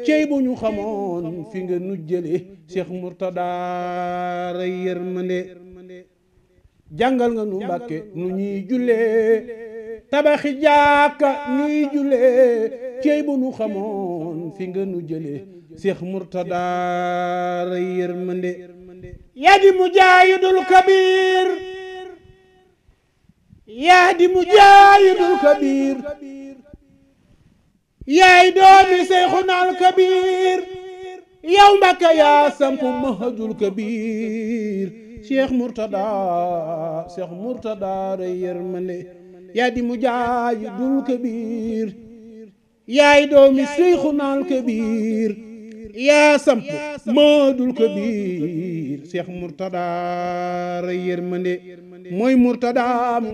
cey bu ñu xamoon fi nga nu jële Cheikh Mourtada ray yërmande jàngal nga nu mbàkke nu ñuy jullee tabaxi jàkka ñuy jullee cey bu nu xamoon fi nga nu jële Cheikh Mourtada ray yërmande yaa di mujaahidul kabir yaa di mujaahidul kabir yaay doomi Seyxunal kabir yow Mbàkke yaa sampu mahajul kabir Cheikh Mourtada Cheikh Mourtada ray yërmande yaa di mujaahidul kabir yaay doomi Seyxunal kabir yaa samp maadul kabir Cheikh Mourtada ray yërmande mooy Mourtada